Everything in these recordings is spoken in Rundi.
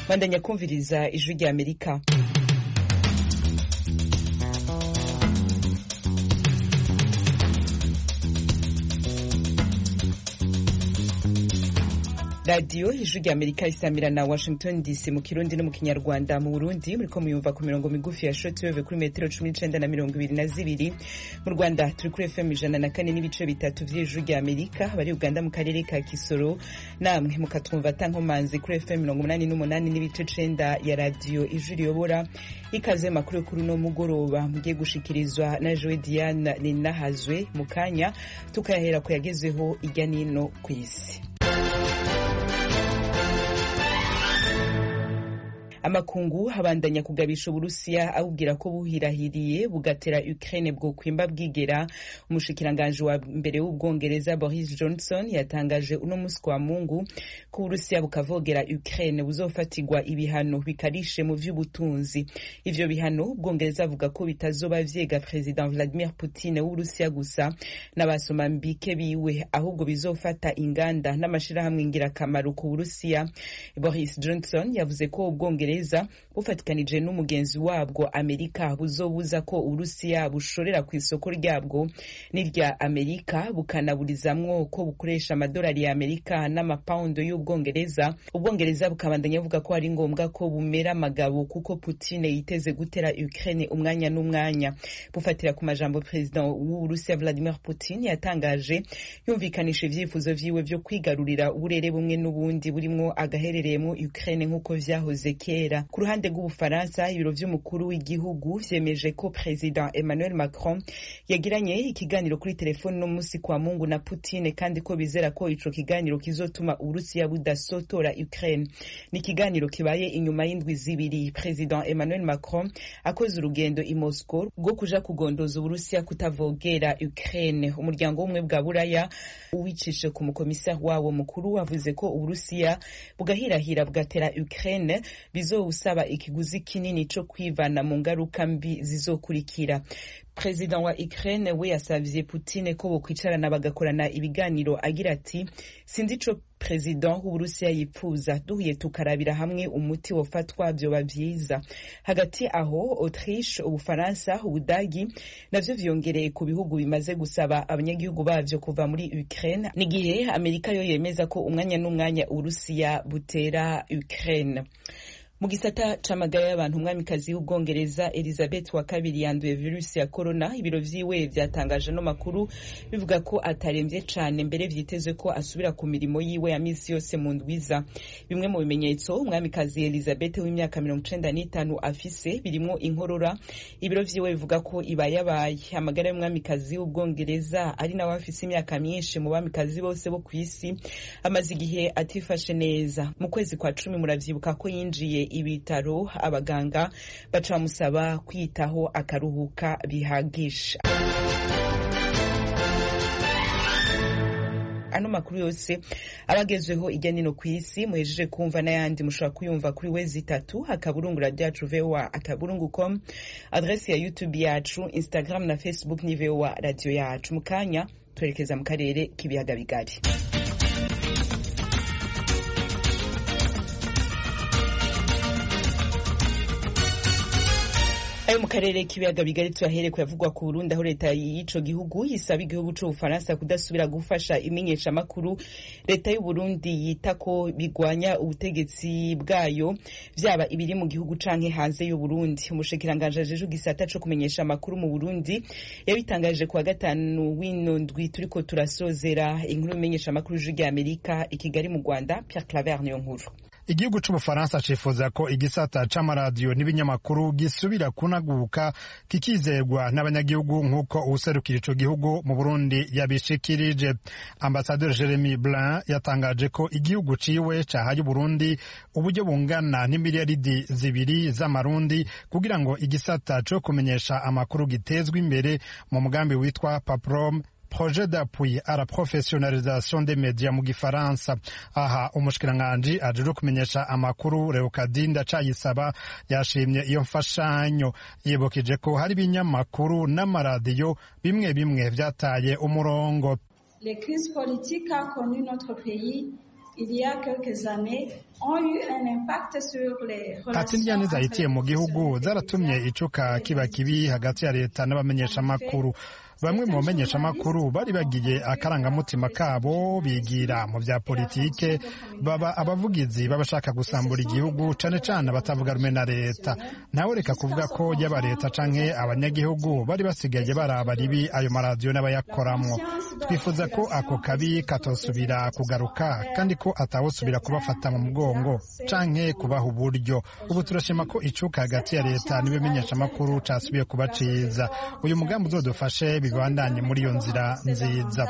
bandanya kumviriza ijwi rya amerika radiyo ijwi rya amerika isamira na washington dc mu kirundi no mu kinyarwanda mu burundi muriko muyumva ku mirongo migufi ya shortwave kuri metero cumi n'icenda na mirongo ibiri na zibiri mu rwanda turi kuri fm ijana na kane n'ibice bitatu vy'ijwi rya amerika bari uganda mu karere ka kisoro namwe mukatwumva tankomanzi kuri fm mirongo umunani n'umunani n'ibice cenda ya radiyo ijwi riyobora ikaze makuru yo kuri uno mugoroba mugiye gushikirizwa na jowe diane ninahazwe mu kanya tukayahera ku yagezeho irya nino ku isi amakungu abandanya kugabisha uburusiya abubwira ko buhirahiriye bugatera ukraine bwo kwimba bwigera umushikiranganji wa mbere w'ubwongereza boris johnson yatangaje uno musi kwa mungu ko uburusiya bukavogera ukraine buzofatirwa ibihano bikarishe mu vy'ubutunzi ivyo bihano ubwongereza avuga ko bitazoba vyega president vladimir putin w'uburusiya gusa n'abasomambike biwe ahubwo bizofata inganda n'amashirahamwe ngirakamaro ku burusiya boris johnson yavuze ko ubwongereza ubwongereza bufatikanije n'umugenzi wabwo amerika buzobuza ko uburusiya bushorera ku isoko ryabwo n'irya amerika bukanaburizamwo ko bukoresha amadolari ya amerika n'amapaundo y'ubwongereza ubwongereza bukabandanya buvuga ko ari ngombwa ko bumera amagabo kuko putine yiteze gutera ukraine umwanya n'umwanya bufatira ku majambo perezida w'uburusiya vladimir putin yatangaje yumvikanisha ivyifuzo vyiwe vyo kwigarurira uburere bumwe n'ubundi burimwo agaherereyemo ukraine nk'uko vyahoze kera kera ku ruhande rw'ubufaransa ibiro vy'umukuru w'igihugu vyemeje ko president emmanuel macron yagiranye ikiganiro kuri telefoni no musi kwa mungu na putine kandi ko bizera ko ico kiganiro kizotuma uburusiya budasotora ukraine ni ikiganiro kibaye inyuma y'indwi zibiri president emmanuel macron akoze urugendo i moscow rwo kuja kugondoza uburusiya kutavogera ukraine umuryango w'ubumwe bwa buraya uwicishe ku mukomisari wawo mukuru wavuze ko uburusiya bugahirahira bugatera ukraine bizowusaba ikiguzi kinini co kwivana mu ngaruka mbi zizokurikira perezida wa ukraine we yasavye putine ko bokwicarana bagakorana ibiganiro agira ati sinzi ico perezida w'uburusiya yipfuza duhuye tukarabira hamwe umuti wofatwa vyoba vyiza hagati aho autriche ubufaransa ubudagi navyo vyongereye ku bihugu bimaze gusaba abanyagihugu bavyo kuva muri ukraine n'igihe amerika yo yemeza ko umwanya n'umwanya uburusiya butera ukraine mu gisata c'amagara y'abantu umwamikazi w'ubwongereza elizabeth wa kabiri yanduye virusi ya corona ibiro vyiwe vyatangaje no makuru bivuga ko ataremvye cane mbere vyitezwe ko asubira ku mirimo yiwe ya misi yose mu ndwiza bimwe mu bimenyetso umwamikazi elizabeth w'imyaka mirongo icenda n'itanu afise birimwo inkorora ibiro vyiwe bivuga ko ibayabaye amagara y'umwamikazi w'ubwongereza ari nawe afise imyaka myinshi mu bamikazi bose bo kw'isi amaze igihe atifashe neza mu kwezi kwa cumi muravyibuka ko yinjiye ibitaro abaganga baca bamusaba kwitaho akaruhuka bihagije ano makuru yose abagezweho ijya nino ku isi muhejeje kumva n'ayandi mushobora kuyumva kuri wezi itatu akaburungu radio yacu voa akaburungu com adresi ya youtube yacu instagram na facebook ni voa radio yacu mu kanya twerekeza mu karere k'ibiyaga bigari ayo mu karere k'ibiyaga bigari tuyahere kuyavugwa ku Burundi aho leta y'ico gihugu yisaba igihugu c'Ubufaransa kudasubira gufasha imenyesha makuru leta y'u Burundi yita ko bigwanya ubutegetsi bwayo vyaba ibiri mu gihugu canke hanze y'u Burundi umushikiranganje ajeje gisata co kumenyesha makuru mu Burundi yabitangaje kuwa gatanu w'ino ndwi turiko turasozera inkuru imenyesha makuru y'ijwi Amerika i Kigali mu Rwanda Pierre Claver niyo nkuru igihugu c'ubufaransa cifuza ko igisata c'amaradiyo n'ibinyamakuru gisubira kunaguka kikizegwa n'abanyagihugu nk'uko uwuserukira ico gihugu mu burundi yabishikirije ambasaderi jeremy blin yatangaje ko igihugu ciwe cahaye uburundi uburyo bungana n'imiliyaridi zibiri z'amarundi kugira ngo igisata co kumenyesha amakuru gitezwe imbere mu mugambi witwa paprom projet d'appui à la professionnalisation des médias mu gifaransa aha umushikiranganji ajejwe kumenyesha amakuru Leokadinda Cayisaba yashimye iyo mfashanyo yibukije ko hari ibinyamakuru n'amaradiyo bimwe bimwe vyataye umurongo Les crises politiques qu'a connu notre pays ati indyane zahitiye mu gihugu zaratumye icuka kiba kibi hagati ya leta n'abamenyeshamakuru bamwe mu bamenyeshamakuru bari bagiye akarangamutima kabo bigira mu bya politike baba abavugizi b'abashaka gusambura igihugu cane cane abatavuga rumwe na leta ntawe reka kuvuga ko yaba leta canke abanyagihugu bari basigaye baraba ribi ayo maradiyo n'abayakoramwo twifuza ko ako kabi katosubira kugaruka kandi ko atawusubira kubafata mu mugongo canke kubaha uburyo ubu turashima ko icuka hagati ya leta n'ibimenyeshamakuru casubiye kuba ciza uyu mugambi uzodufashe bibandanye muri iyo nzira nziza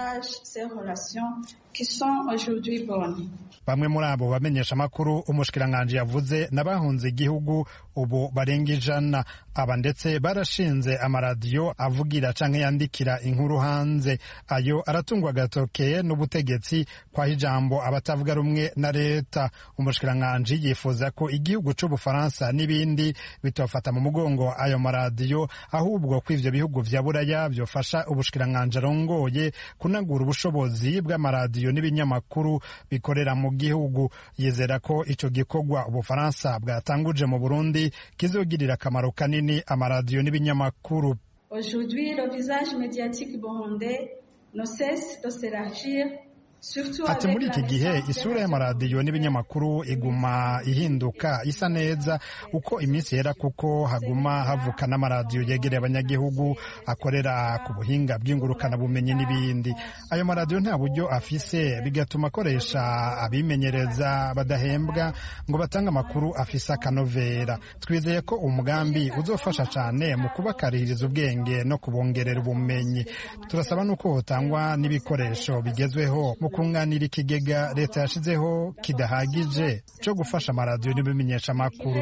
bamwe muri abo bamenyesha amakuru umushikiranganji yavuze n'abahunze igihugu ubu barenga ijana aba ndetse barashinze amaradiyo avugira canke yandikira inkuru hanze ayo aratungwa agatoke n'ubutegetsi kwaho ijambo abatavuga rumwe na leta umushikiranganji yifuza ko igihugu c'ubufaransa n'ibindi bitofata mu mugongo ayo maradiyo ahubwo ko ivyo bihugu vya buraya vyofasha ubushikiranganji arongoye kunagura ubushobozi bw'amaradiyo n'ibinyamakuru bikorera mu gihugu yizera ko ico gikorwa ubufaransa bwatanguje mu burundi kizogirira akamaro kanini amaradiyo n'ibinyamakuru Aujourd'hui, le visage médiatique burundais ne cesse de s'élargir ati muri iki gihe isura y'amaradiyo n'ibinyamakuru iguma ihinduka isa neza uko iminsi yera kuko haguma havuka n'amaradiyo yegereye abanyagihugu akorera ku buhinga bw'ingurukanabumenyi n'ibindi ayo maradiyo nta buryo afise bigatuma akoresha abimenyereza badahembwa ngo batange amakuru afise akanovera twizeye ko umugambi uzofasha cyane mu kubakaririza ubwenge no kubongerera ubumenyi turasaba n'uko hotangwa n'ibikoresho bigezweho mu kunganira ikigega leta yashizeho kidahagije cyo gufasha amaradiyo n'ibimenyesha amakuru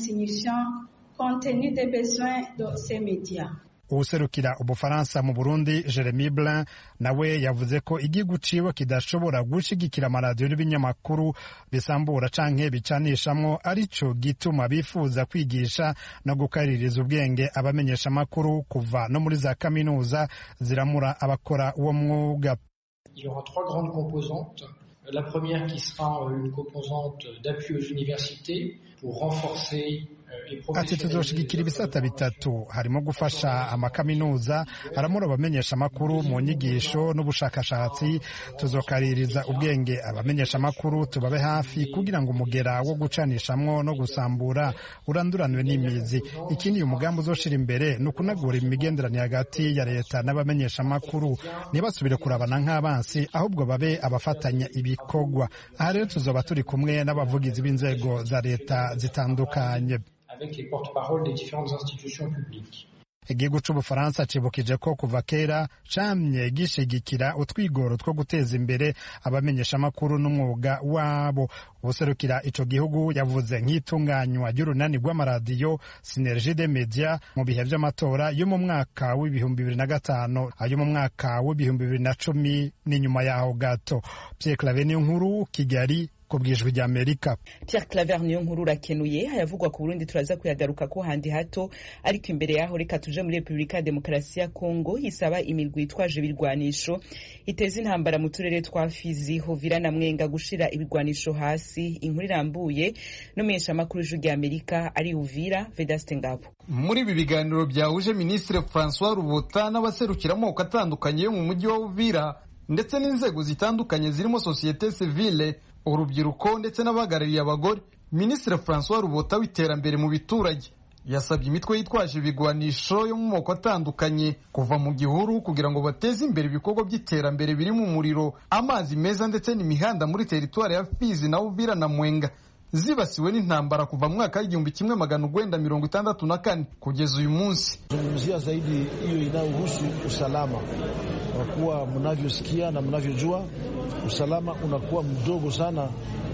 uwuserukira ubufaransa mu burundi jeremy blin nawe yavuze ko igihugu ciwe kidashobora gushigikira amaradiyo n'ibinyamakuru bisambura canke bicanishamwo arico gituma bifuza kwigisha no gukaririza ubwenge abamenyesha amakuru kuva no muri za kaminuza ziramura abakora uwo mwuga Il y aura trois grandes composantes. La première qui sera une composante d'appui aux universités pour renforcer ati tuzoshigikira ibisata bitatu harimo gufasha amakaminuza aramura abamenyesha amakuru mu nyigisho n'ubushakashatsi tuzokaririza ubwenge abamenyesha amakuru tubabe hafi kugira ngo umugera wo gucanishamwo no gusambura uranduranwe n'imizi ikindi uyu mugambi uzoshira imbere ni ukunagura imigenderanire hagati ya leta n'abamenyesha amakuru ntibasubire kurabana nk'abansi ahubwo babe abafatanya ibikorwa aha rero tuzoba turi kumwe n'abavugizi b'inzego za leta zitandukanye avec les porte-paroles des différentes institutions publiques. igihugu c'ubufaransa cibukije ko kuva kera camye gishigikira utwigoro two guteza imbere abamenyeshamakuru n'umwuga wabo ubuserukira ico gihugu yavuze nk'itunganywa ry'urunani rw'amaradiyo sinergie de media mu bihe vy'amatora yo mu mwaka w'ibihumbi bibiri na gatanu ayo mu mwaka w'ibihumbi bibiri na cumi n'inyuma yaho gato pierre clave niyo nkuru kigali ku bwijwi rya amerika pierre claver niyo nkuru urakenuye hayavugwa ku burundi turaza kuyagaruka ko handi hato ariko imbere yaho reka tuje muri repubulika ya demokarasi ya kongo isaba imirwi itwaje ibirwanisho iteza intambara mu turere twa fizi hovira na mwenga gushira ibirwanisho hasi inkuru irambuye n'umumenyeshamakuru w'ijwi rya amerika ari uvira vedaste ngabo muri ibi biganiro byahuje minisitiri francois rubuta n'abaserukira amoko atandukanye yo mu mujyi wa uvira ndetse n'inzego zitandukanye zirimo sosiyete sivile urubyiruko ndetse n'abahagarariye abagore minisitiri francois rubota w'iterambere mu biturage yasabye imitwe yitwaje ibigwanisho yo mu moko atandukanye kuva mu gihuru kugira ngo bateze imbere ibikorwa by'iterambere birimo umuriro amazi meza ndetse n'imihanda muri teritwari ya fizi na uvira na mwenga zibasiwe n'intambara kuva mu mwaka w'igihumbi kimwe magana urwenda mirongo itandatu na kane kugeza uyu munsi zungumzia zaidi hiyo inayohusu usalama kwa kuwa mnavyosikia na mnavyojua usalama unakuwa mdogo sana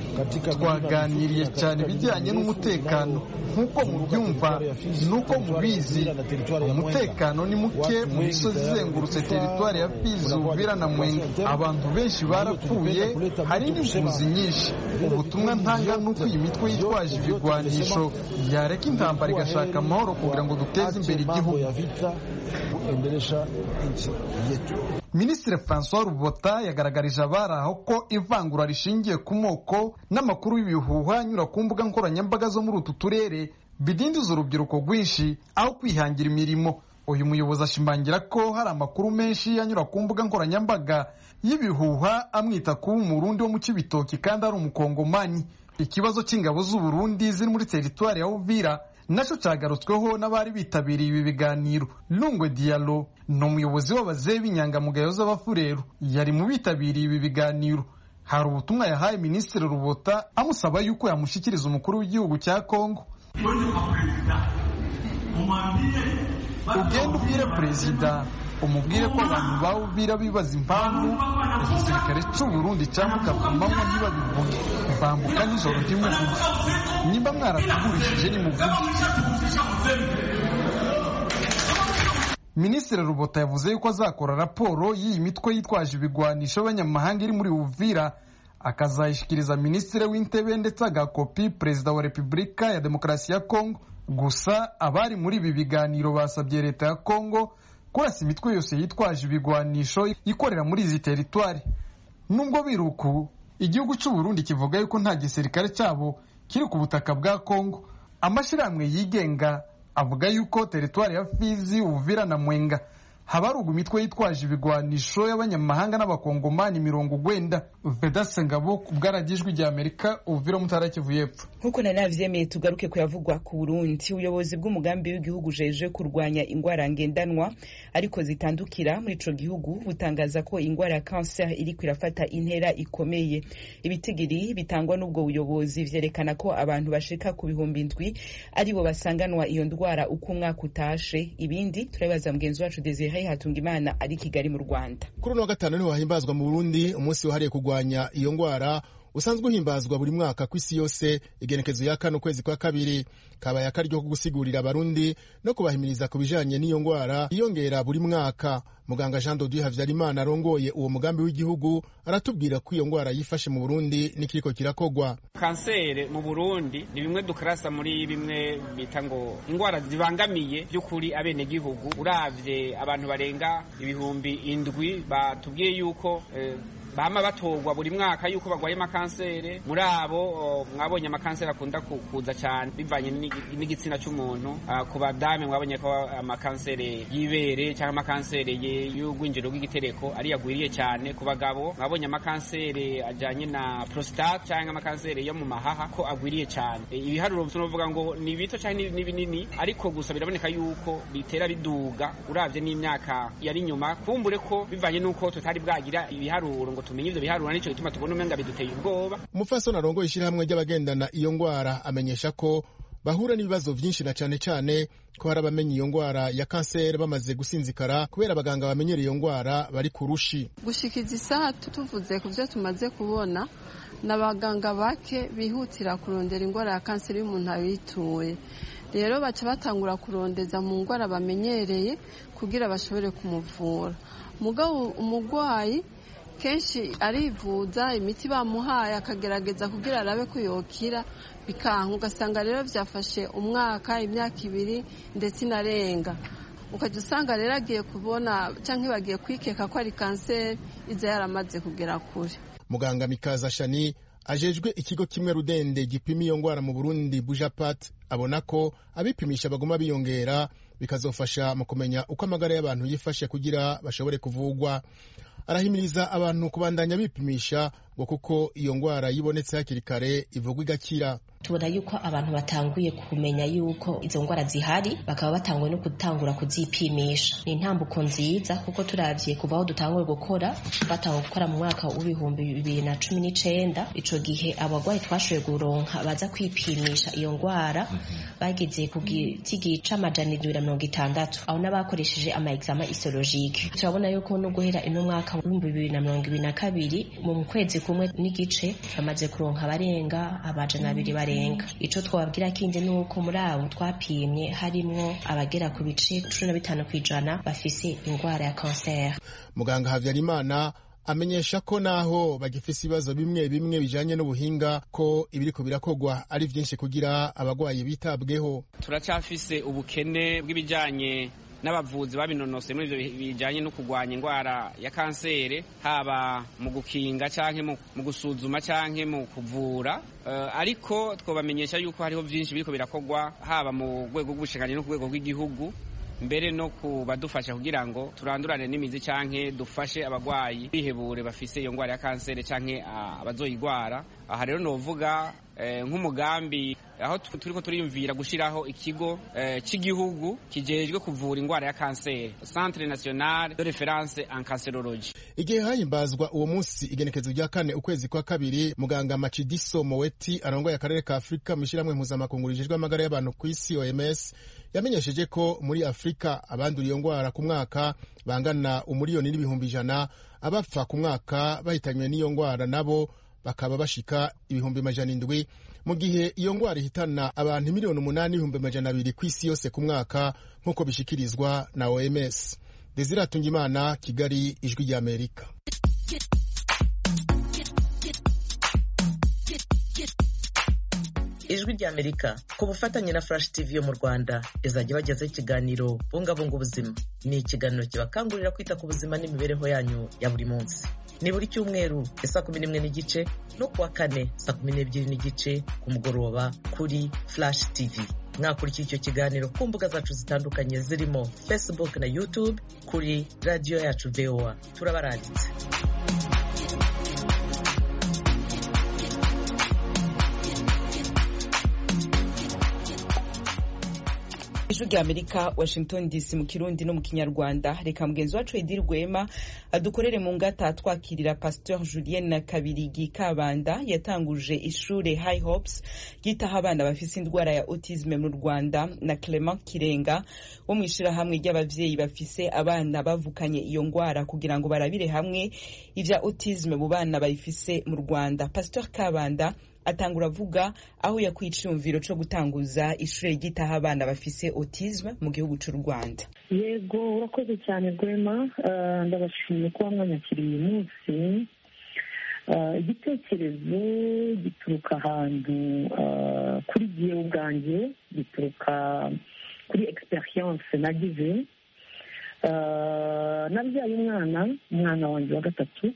twaganiriye cyane ibijyanye n'umutekano nk'uko mubyumva n'uko mubizi umutekano ni muke mu misozi izengurutse teritwari ya fizi uvira na mwenga abantu benshi barapfuye hari n'impunzi nyinshi ubutumwa ntanga ni uko ko iyi mitwe yitwaje ibigwanisho yareka intambara igashaka amahoro kugira ngo duteze imbere igihugu minisitiri francois rubota yagaragarije abari aho ko ivangura rishingiye ku moko n'amakuru y'ibihuha anyura ku mbuga nkoranyambaga zo muri utu turere bidindiza urubyiruko rwinshi aho kwihangira imirimo uyu muyobozi ashimangira ko hari amakuru menshi anyura ku mbuga nkoranyambaga y'ibihuha amwita kuba umurundi wo mu cy'ibitoki kandi ari umukongomani ikibazo cy'ingabo z'uburundi ziri muri teritwari ya uvira nacyo cyagarutsweho n'abari bitabiriye ibi biganiro lungwe dialo ni umuyobozi w'abazehe b'inyangamugayo z'abafureru yari mu bitabiriye ibi biganiro hari ubutumwa yahaye minisitiri rubota amusaba yuko yamushyikiriza umukuru w'igihugu cya kongo ugenda ubwire perezida umubwire ko abantu bawubwira bibaza impamvu igisirikare cy'uburundi cyambuka ku manywa ntibabivuge bambuka nijoro ntimuvuge nimba mwaratugurishije nimuvuge minisitiri rubota yavuze yuko azakora raporo y'iyi mitwe yitwaje ibigwanisho y'abanyamahanga iri muri uvira akazayishyikiriza minisitiri w'intebe ndetse agakopi perezida wa repubulika ya demokarasi ya kongo gusa abari muri ibi biganiro basabye leta ya kongo kurasa imitwe yose yitwaje ibigwanisho ikorera muri izi teritwari nubwo biruku igihugu cy'u Burundi kivuga yuko nta gisirikare cyabo kiri ku butaka bwa kongo amashyirahamwe yigenga avuga yuko teritwari ya fizi uvira na mwenga habaruga imitwe yitwaje ibigwanisho y'abanyamahanga n'abakongomani mirongo ugwenda vedase ngabo ku bwaragijwi rya amerika uvira mutara kivu y'epfo nk'uko nari navyemeye tugaruke kuyavugwa ku burundi ubuyobozi bw'umugambi w'igihugu jeje kurwanya ingwara ngendanwa ariko zitandukira muri ico gihugu butangaza ko ingwara ya cancer iriko irafata intera ikomeye ibitigiri bitangwa n'ubwo buyobozi vyerekana ko abantu bashika ku bihumbi indwi aribo basanganwa iyo ndwara uko umwaka utashe ibindi turabibaza mugenzi wacu desire hatunga imana ari kigali mu rwanda kuri uno wa gatanu niho hahimbazwa mu burundi umunsi wahariye kurwanya iyo ndwara usanzwe uhimbazwa buri mwaka ku isi yose igenekezo ya kane ukwezi kwa kabiri kabaye akaryo ko gusigurira abarundi no kubahimiriza ku bijanye n'iyo ndwara yiyongera buri mwaka muganga jean dodieu havyarimana arongoye uwo mugambi w'igihugu aratubwira ko iyo ndwara yifashe mu burundi n'ikiriko kirakogwa kansere mu burundi ni bimwe dukarasa muri bimwe bita ngo indwara zibangamiye by'ukuri abenegihugu uravye abantu barenga ibihumbi indwi batubwiye yuko eh, bama batorwa buri mwaka yuko bagwaye amakansere muri abo mwabonye amakansere akunda kuza cyane bivanye n'igitsina cy'umuntu ku badame mwabonye ko amakansere y'ibere cyangwa amakansere y'ugwinjiro bw'igitereko ari yagwiriye cyane ku bagabo mwabonye amakansere ajyanye na prostate cyangwa amakansere yo mu mahaha ko agwiriye cyane ibiharuro tunavuga ngo ni bito cyangwa ni binini ariko gusa biraboneka yuko bitera biduga uravye n'imyaka yari inyuma kumbure ko bivanye n'uko tutari bwagira ibiharuro ngo tumenye ivyo biharuro nico gituma tubona umenga biduteye ubwoba umupfasoni arongoye ishyirahamwe ry'abagendana iyo ngwara amenyesha ko bahura n'ibibazo vyinshi na cane cane ko hari abamenye iyo ngwara ya kanseri bamaze gusinzikara kubera abaganga bamenyera iyo ngwara bari ku rushi gushikiza isaha tuvuze ku vyo tumaze kubona n'abaganga bake bihutira kurondera ingwara ya kanseri y'umuntu abituye rero baca batangura kurondeza mu ngwara bamenyereye kugira bashobore kumuvura mugabo umugwayi kenshi arivuza imiti bamuhaye akagerageza kugira arabe ko yokira bikanka ugasanga rero byafashe umwaka imyaka ibiri ndetse inarenga ukajya usanga rero agiye kubona cyangwa bagiye kwikeka ko ari kanseri iza yaramaze kugera kure muganga mikaza shani ajejwe ikigo kimwe rudende gipima iyo ngwara mu burundi bujapat abona ko abipimisha baguma biyongera bikazofasha mu kumenya uko amagara y'abantu yifashe kugira bashobore kuvugwa arahimiriza abantu kubandanya bipimisha ngo kuko iyo ngwara yibonetse hakiri kare ivugwa igakira tubona yuko abantu batanguye kumenya yuko izo ngwara zihari bakaba batanguye no gutangura kuzipimisha ni intambuko nziza kuko turavye kuva aho dutanguye gukora batangwa gukora mu mwaka w'ibihumbi bibiri na cumi n'icenda ico gihe abagwayi twashoboye guronka baza kwipimisha iyo ngwara bageze ku gitigi c'amajana indwi na mirongo itandatu aho n'abakoresheje ama examen histologique turabona yuko no guhera ino mwaka w'ibihumbi bibiri na mirongo ibiri na kabiri mu kwezi kumwe n'igice bamaze kuronka abarenga amajana abiri barenga ico twababwira kindi ni uko muri abo twapimye harimwo abagera ku bice cumi na bitanu kw'ijana bafise ingwara ya kanseri muganga habyarimana amenyesha ko naho bagifise ibibazo bimwe bimwe bijanye n'ubuhinga ko ibiriko birakogwa ari vyinshi kugira abagwayi bitabweho turacafise ubukene bw'ibijanye n'abavuzi babinonose muri ivyo bijanye no kurwanya indwara ya kansere haba mu gukinga canke mu gusuzuma canke mu kuvura uh, ariko twobamenyesha yuko hariho vyinshi biriko birakogwa haba mu rwego rw'ubushikiranganji no ku rwego rw'igihugu mbere no kubadufasha kugira ngo turandurane n'imizi canke dufashe abagwayi bihebure bafise iyo ndwara ya kansere canke uh, abazoyigwara aha rero novuga nk'umugambi aho turiko turiyumvira gushiraho ikigo cy'igihugu kijejwe kuvura indwara ya kanseri centre national de reference en cancerologie igihe hahimbazwa uwo munsi igenekezo rya kane ukwezi kwa kabiri muganga macidiso moweti arongoye akarere ka afurika mu ishyirahamwe mpuzamakungu rijejwe amagara y'abantu ku isi oms yamenyesheje ko muri afurika abandura iyo ndwara ku mwaka bangana umuriyoni n'ibihumbi ijana abapfa ku mwaka bahitanywe n'iyo ndwara nabo bakaba bashika ibihumbi majana indwi mu gihe iyo ndwara ihitana abantu miliyoni umunani n'ibihumbi majana abiri ku isi yose ku mwaka nk'uko bishikirizwa na oms desire tungimana kigali ijwi ry'amerika ijwi ry'amerika ku bufatanye na flash tv yo mu rwanda izajya ibagezaho ikiganiro bungabunga ubuzima ni ikiganiro kibakangurira kwita ku buzima n'imibereho yanyu ya buri munsi ni buri cyumweru saa kumi n'imwe n'igice no kuwa kane saa kumi n'ebyiri n'igice ku mugoroba kuri flash tv mwakurikira icyo kiganiro ku mbuga zacu zitandukanye zirimo facebook na youtube kuri radiyo yacu voa turabaranditse ijwi rya amerika washington dc mu kirundi no mu kinyarwanda reka mugenzi wacu edi rwema adukorere mu ngata twakirira pasteur julien na kabirigi kabanda yatanguje ishure high hopes ryitaho abana bafise indwara ya autisme mu rwanda na clement kirenga wo mu ishirahamwe ry'abavyeyi bafise abana bavukanye iyo ngwara kugira ngo barabire hamwe ivya autisme mu bana bayifise mu rwanda pasteur kabanda atangura avuga aho yakuye iciyumviro co gutanguza ishure ryitaho abana bafise autisme mu gihugu c'u rwanda yego urakoze cyane rwema ndabashimiye kuba mwanyakiriye uyu munsi igitekerezo gituruka ahantu kuri gihe ubwanjye gituruka kuri experience nagize nabyaye umwana umwana wanjye wa gatatu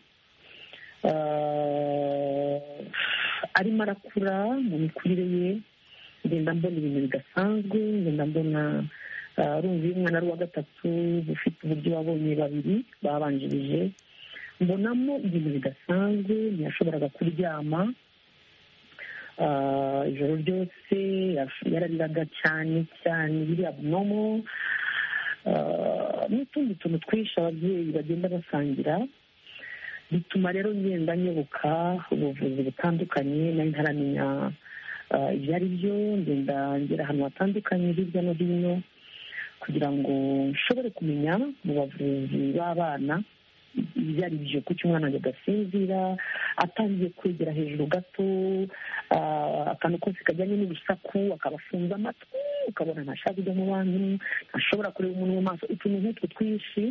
arimo arakura mu mikurire ye ngenda mbona ibintu bidasanzwe ngenda mbona urumva iyo umwana ari uwa gatatu ufite uburyo wabonye babiri babanjirije mbonamo ibintu bidasanzwe ntiyashoboraga kuryama ijoro ryose yarariraga cyane cyane biri abnomo n'utundi tuntu twinshi ababyeyi bagenda basangira bituma rero ngenda nyoboka ubuvuzi butandukanye nari ntaramenya ibyo ari byo ngenda ngera ahantu hatandukanye hirya no hino kugira ngo nshobore kumenya mu bavuzi b'abana ibyo ari byo kuko umwana wanjye agasinzira atangiye kwegera hejuru gato akantu kose kajyanye n'urusaku akaba afunze amatwi ukabona ntashaka kujya mu bantu ntashobora kureba umuntu mu maso utuntu nk'utwo twinshi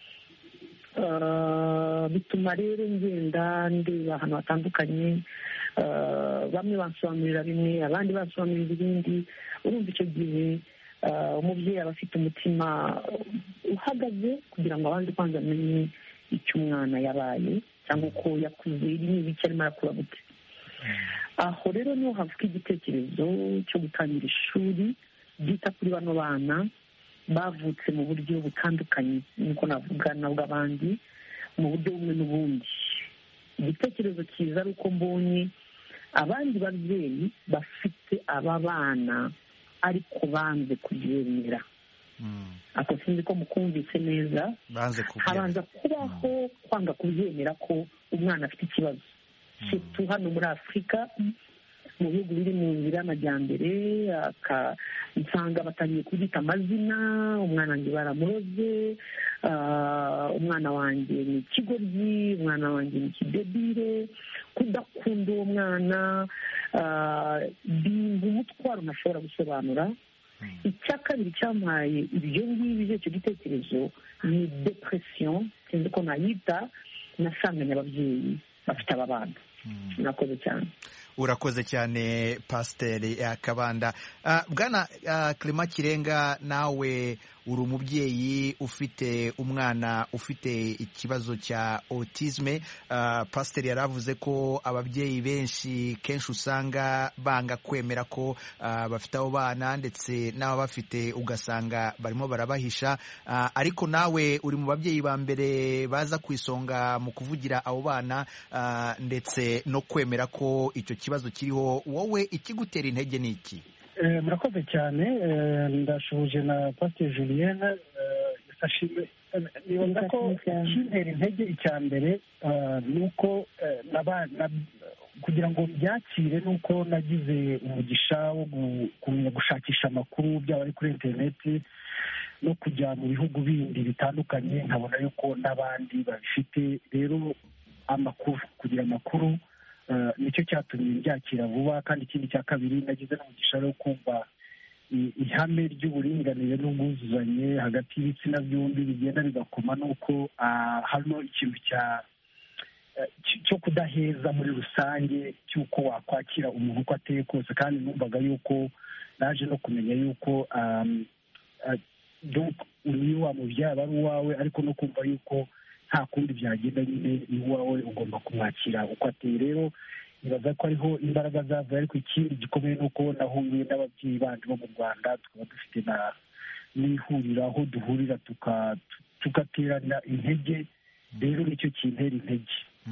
bituma rero ngenda ndeba ahantu hatandukanye bamwe basobanurira bimwe abandi basobanurira ibindi urumva icyo gihe umubyeyi aba afite umutima uhagaze kugira ngo abandi kwanza amenye icyo umwana yabaye cyangwa uko yakuze niba icyo arimo arakura gute aho rero niho havuka igitekerezo cyo gutangira ishuri ryita kuri bano bana bavutse mu buryo butandukanye nkuko navuga nabwo abandi mu buryo bumwe n'ubundi igitekerezo cyiza ari uko mbonye abandi babyeyi bafite aba bana ariko banze kubyemera ako sinzi ko mukumvise neza habanza kubaho kwanga kubyemera ko umwana afite ikibazo tu hano muri afurika mu bihugu biri mu nzira y'amajyambere nsanga batangiye kubyita amazina umwana wanjye baramuroze umwana wanjye ni ikigoryi umwana wanjye ni ikidebire kudakunda uwo mwana bimba umutwaro ntashobora gusobanura icya kabiri cyampaye ibyo ngibyo icyo gitekerezo ni depresiyo sinzi ko nayita nasanganye ababyeyi bafite aba bana murakoze cyane urakoze cyane pasiteri kabanda bwana Clement kirenga nawe uri umubyeyi ufite umwana ufite ikibazo cya autisme pasiteri yari avuze ko ababyeyi benshi kenshi usanga banga kwemera ko bafite abo bana ndetse n'ababafite ugasanga barimo barabahisha ariko nawe uri mu babyeyi ba mbere baza ku isonga mu kuvugira abo bana ndetse no kwemera ko icyo kibazo kiriho wowe ikigutera intege ni iki murakoze cyane ndashoje na pasiteri julienne nibaza ko ikintera intege icya mbere ni uko kugira ngo byakire ni uko nagize umugisha wo kumenya gushakisha amakuru byaba ari kuri interineti no kujya mu bihugu bindi bitandukanye nkabona yuko n'abandi babifite rero amakuru kugira amakuru nicyo cyatumye byakira vuba kandi ikindi cya kabiri nagize n'umugisha wo kumva ihame ry'uburinganire n'ubwuzuzanye hagati y'ibitsina byombi bigenda bigakoma n'uko hano ikintu cya cyo kudaheza muri rusange cy'uko wakwakira umuntu uko ateye kose kandi numvaga yuko naje no kumenya yuko niyo wamubyara ari uwawe ariko no kumva yuko nta kundi byagenda nyine ni uwawe ugomba kumwakira uko ateye rero nibaza ko ariho imbaraga zavuye ariko ikindi gikomeye ni uko nahuye n'ababyeyi bandi bo mu rwanda tukaba dufite n'ihuriro aho duhurira tugaterana intege rero nicyo kintera intege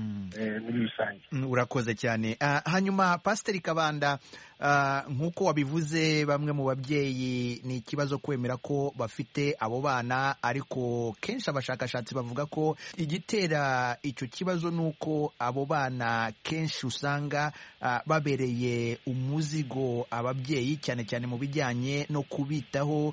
muri rusange urakoze cyane hanyuma pasiteri kabanda nk'uko wabivuze bamwe mu babyeyi ni ikibazo kwemera ko bafite abo bana ariko kenshi abashakashatsi bavuga ko igitera icyo kibazo ni uko abo bana kenshi usanga babereye umuzigo ababyeyi cyane cyane mu bijyanye no kubitaho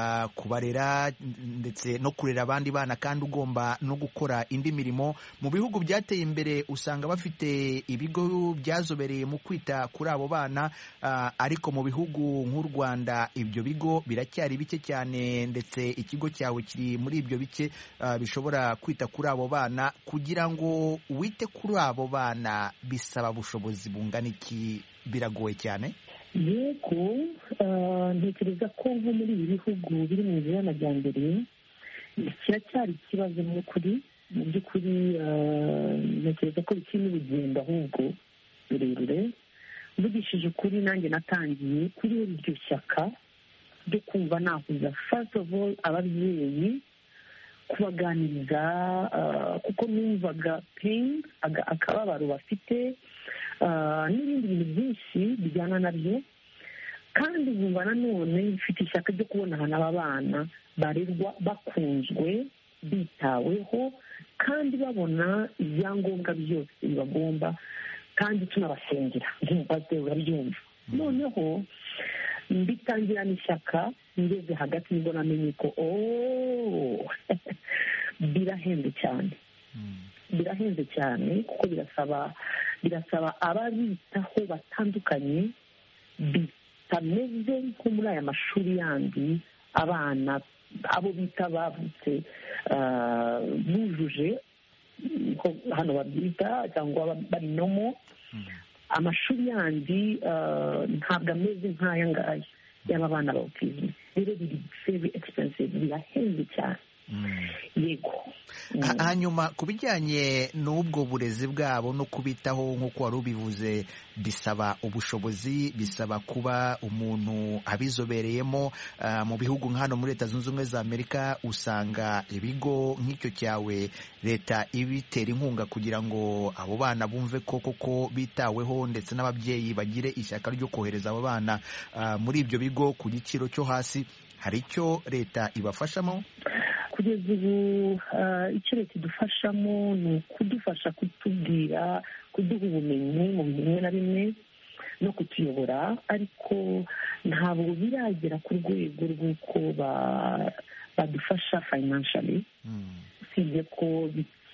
kubarera ndetse no kurera abandi bana kandi ugomba no gukora indi mirimo mu bihugu byateye imbere usanga bafite ibigo byazobereye mu kwita kuri abo bana ariko mu bihugu nk'u rwanda ibyo bigo biracyari bike cyane ndetse ikigo cyawe kiri muri ibyo bike bishobora kwita kuri abo bana kugira ngo wite kuri abo bana bisaba ubushobozi bungana iki biragoye cyane yego ntekereza ko nko muri ibi bihugu biri mu nzira y'amajyambere kiracyari ikibazo mu kuri mu by'ukuri ntekereza ko bikiri n'urugendo ahubwo rurerure mvugishije ukuri nanjye natangiye kuri iryo shyaka ryo kumva nahuza first of all ababyeyi kubaganiriza kuko numvaga pain akababaro bafite n'ibindi bintu byinshi bijyana nabyo kandi nkumva nanone mfite ishyaka ryo kubona ahantu aba bana barerwa bakunzwe bitaweho kandi babona ibyangombwa byose bibagomba kandi tunabasengera nk'umupasiteri urabyumva noneho mbitangirana ishyaka ngeze hagati nibwo namenye ko birahenze cyane birahenze cyane kuko birasaba birasaba ababitaho batandukanye bitameze nko muri aya mashuri yandi abana abo bita bavutse bujuje hano babyita cyangwa bari nomo amashuri yandi ntabwo ameze nk'aya ngaya y'aba bana ba otizime rero biri very expensive birahenze cyane yego hanyuma ku bijyanye n'ubwo burezi bwabo no kubitaho nk'uko wari ubivuze bisaba ubushobozi bisaba kuba umuntu abizobereyemo mu bihugu nka hano muri leta zunze ubumwe za amerika usanga ibigo nk'icyo cyawe leta ibitera inkunga kugira ngo abo bana bumve ko koko bitaweho ndetse n'ababyeyi bagire ishyaka ryo kohereza abo bana muri ibyo bigo ku giciro cyo hasi hari icyo leta ibafashamo kugeza ubu icyo leta idufashamo ni ukudufasha kutubwira kuduha ubumenyi mu bintu bimwe na bimwe no kutuyobora ariko ntabwo biragera ku rwego rw'uko badufasha fayinanshali usibye ko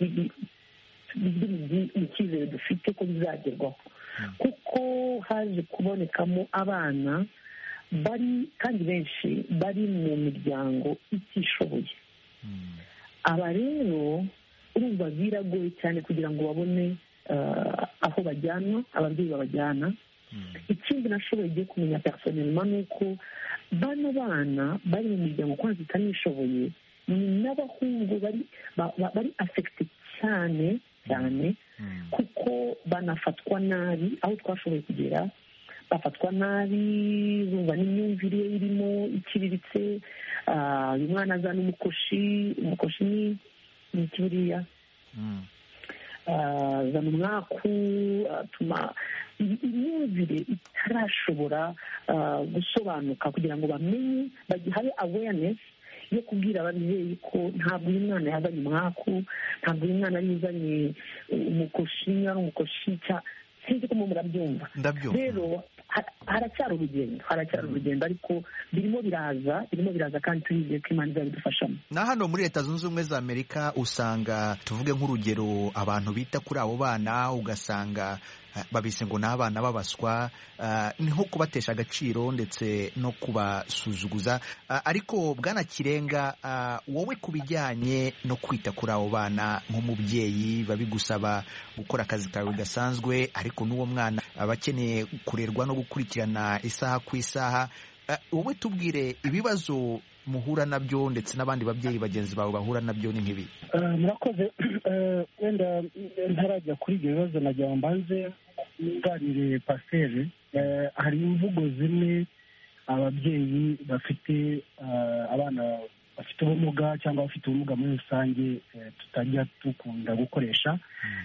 biri mu cyizere dufite ko bizagerwaho kuko haje kubonekamo abana bari kandi benshi bari mu miryango itishoboye aba rero urumva biragoye cyane kugira ngo babone aho bajyanwa ababyeyi babajyana ikindi nashoboye igiye kumenya personelma ni uko bano bana bari mu miryango kwanza itanishoboye ni n'abahungu bari bari afekite cyane cyane kuko banafatwa nabi aho twashoboye kugera bafatwa nabi bumva n'imyumvire irimo iciriritse uyu mwana azana umukoshi umukoshi ni ni iki buriya azana umwaku atuma imyumvire itarashobora gusobanuka kugira ngo bamenye bagihaye awareness yo kubwira ababyeyi ko ntabwo uyu mwana yazanye umwaku ntabwo uyu mwana yazanye umukoshi ari umukoshi sinzi ko murabyumva rero haracyari urugendo haracyari urugendo ariko birimo biraza birimo biraza kandi turizeye ko imana izabidufashamo na hano muri leta zunze ubumwe za amerika usanga tuvuge nk'urugero abantu bita kuri abo bana ugasanga babise ngo ni abana babaswa ni nko kubatesha agaciro ndetse no kubasuzuguza ariko bwana kirenga wowe ku bijyanye no kwita kuri abo bana nk'umubyeyi babigusaba gukora akazi kawe gasanzwe ariko n'uwo mwana aba akeneye kurerwa no gukurikirana isaha ku isaha wowe tubwire ibibazo muhura nabyo ndetse n'abandi babyeyi bagenzi bawe bahura nabyo ni nk'ibi murakoze wenda ntarajya kuri ibyo bibazo nagira ngo mbanze nganire pasiteri hari imvugo zimwe ababyeyi bafite abana bafite ubumuga cyangwa abafite ubumuga muri rusange tutajya dukunda gukoresha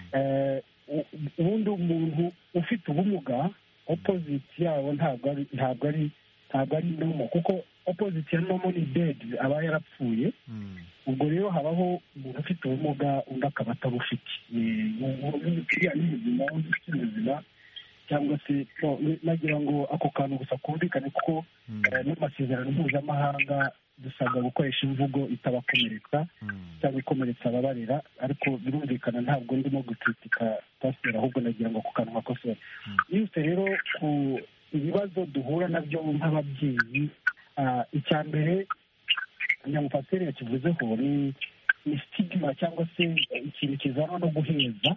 ubundi umuntu ufite ubumuga opoziti yawo ntabwo ari ntabwo ari ntabwo ari nomo kuko opoziti ya nomo ni dedi aba yarapfuye ubwo rero habaho umuntu ufite ubumuga undi akaba atabufite uriya ni ubuzima undi ufite ubuzima cyangwa se nagira ngo ako kantu gusa kumvikane kuko n'amasezerano mpuzamahanga dusabwa gukoresha imvugo itabakomeretsa cyangwa ikomeretsa ababarera ariko birumvikana ntabwo ndimo gukitika pasiteri ahubwo nagira ngo ako kantu gakosore yose rero ku ibibazo duhura nabyo nk'ababyeyi icya mbere nyamupasiteri yakivuzeho ni ni sitigima cyangwa se ikintu kizana no guheza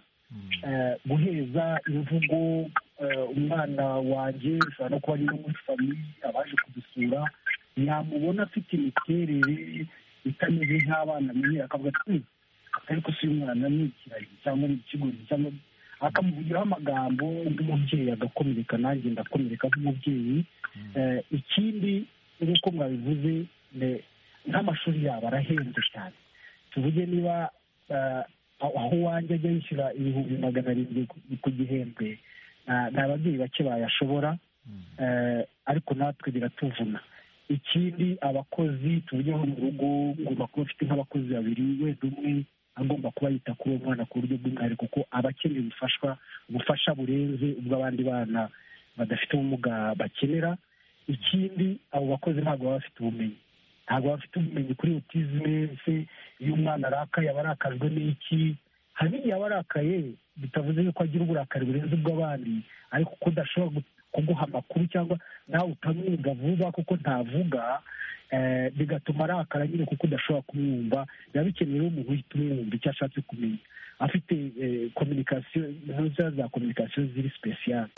guheza imvugo umwana wanjye ushobora no kuba ari no muri famiye abaje kudusura yamubona afite imiterere itameze nk'abana amenyera akavuga ati ariko si uyu mwana ni ikiragi cyangwa ni ikigori cyangwa akamuvugiraho amagambo undi mubyeyi agakomereka nanjye ndakomereka nk'umubyeyi ikindi nk'uko mwabivuze nk'amashuri yabo arahenze cyane tuvuge niba aho wanjye ajya yishyura ibihumbi magana arindwi ku gihembwe ni ababyeyi bake bayashobora ariko natwe biratuvuna ikindi abakozi tuvuge nko mu rugo ngomba kuba afite nk'abakozi babiri wenda umwe agomba kuba yita kuri uwo mwana ku buryo bw'umwihariko kuko aba akeneye ubufashwa ubufasha burenze ubw'abandi bana badafite ubumuga bakenera ikindi abo bakozi ntabwo baba bafite ubumenyi ntabwo baba bafite ubumenyi kuri otizime se iyo umwana arakaye aba arakajwe n'iki hari n'igihe aba arakaye bitavuze yuko agira uburakari burenze ubw'abandi ariko kuko udashobora kuguha amakuru cyangwa nawe utamwumva vuba kuko ntavuga bigatuma arakara nyine kuko udashobora kumwumva biba bikenewe umuntu uhita umwumva icyo ashatse kumenya afite kominikasiyo ntuza za kominikasiyo ziri sipesiyare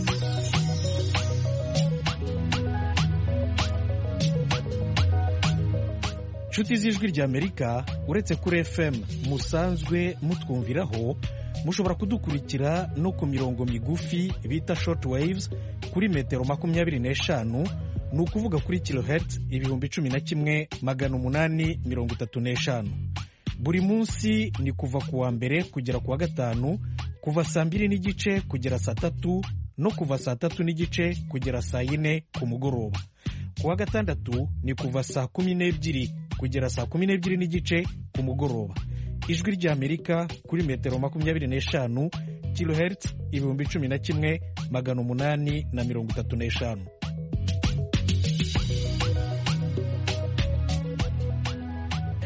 inshuti z'ijwi ry'amerika uretse kuri fm musanzwe mutwumviraho mushobora kudukurikira no ku mirongo migufi bita short waves kuri metero makumyabiri n'eshanu ni ukuvuga kuri kilohertz ibihumbi cumi na kimwe magana umunani mirongo itatu n'eshanu buri munsi ni kuva ku wa mbere kugera ku wa gatanu kuva saa mbiri n'igice kugera saa tatu no kuva saa tatu n'igice kugera saa yine ku mugoroba ku wa gatandatu ni kuva saa kumi n'ebyiri kugera saa kumi n'ebyiri n'igice ku mugoroba ijwi ry'amerika kuri metero makumyabiri n'eshanu kilohertz ibihumbi cumi na kimwe magana umunani na mirongo itatu n'eshanu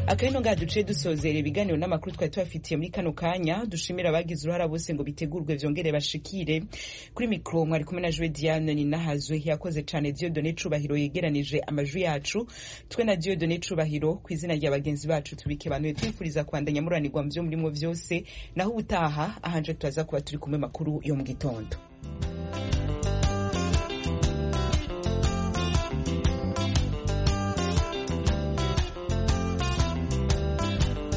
akabino ngaha duciye dusozera ibiganiro n'amakuru twari tubafitiye muri kano kanya dushimira abagize uruhara bose ngo bitegurwe vyongere bashikire kuri mikro mwari kumwe na Joe Diane ni nahazwe yakoze cane Dieudonné Cubahiro yegeranije amajwi yacu twe na Dieudonné Cubahiro ku izina rya bagenzi bacu tubike banuye twifuriza kwandanya muranirwa mu vyo murimo vyose naho ubutaha ahanje turaza kuba turi kumwe makuru yo mu gitondo